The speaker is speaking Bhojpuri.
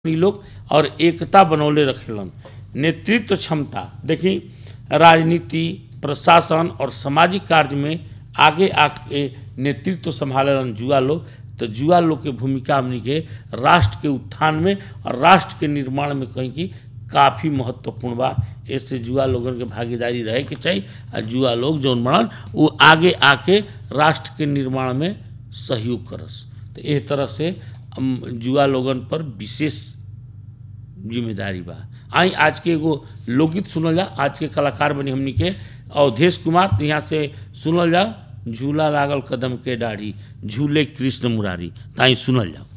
इ लोग और एकता बनौले रखेलन नेतृत्व क्षमता देखी राजनीति प्रशासन और सामाजिक कार्य में आगे आके नेतृत्व संभालेलन जुआ लोग तो जुआ लोग के भूमिका हमनी के राष्ट्र के उत्थान में और राष्ट्र के निर्माण में कहीं की काफ़ी महत्वपूर्ण बा ऐसे जुआ लोगन के भागीदारी रहे के चाहिए और जुआ लोग जौन बनल वो आगे आके राष्ट्र के निर्माण में सहयोग करस तो एह तरह से हम जुआ लोगन पर विशेष जिम्मेदारी बा आई आज के एगो लोकगीत सुनल जा आज के कलाकार बनी हमनी के अवधेश कुमार तो यहाँ से सुनल जा झूला लागल कदम के डाढ़ी झूले कृष्ण मुरारी ताई सुनल जाओ